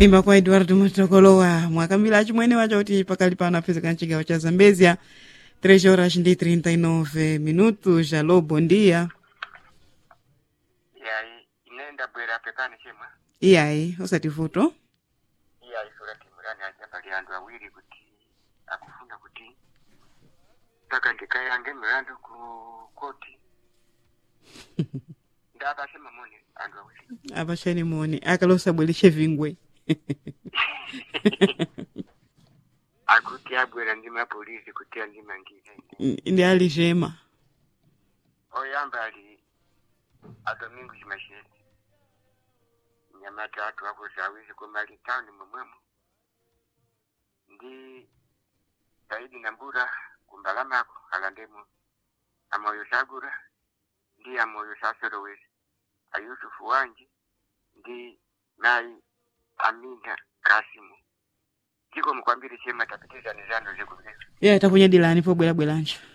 imba kwa eduardo mutokolowa mwakambira achimwene wacho kuti pakali pano apezeka mchigawo cha zambezia 3 horas ndi 39 minutos alô bom dia yayi ine ndabwera pepani chemwa iyayi osati vuto iyayi surati murani aja pali anthu awiri kuti akufuna kuti taka ndikayange milandu ku koti ndapasema moni anthu awiri apashani moni akalosabwereshe vingwe akuti abwera ndi mapolisi kuti andimangire ndi ali chema oyamba ali adomingo chimashezi nyamata atu akuzawizi kumali tawuni momwemo ndi saidi nambura kumbalamako alandemo amoyo sagura ndi amoyo sasorowezi ayusufu wanji ndi nayi amina kasimu chiko mukwambiri chema tapitizani zanu zikuveza iye takunyadilani pobwerabwerancho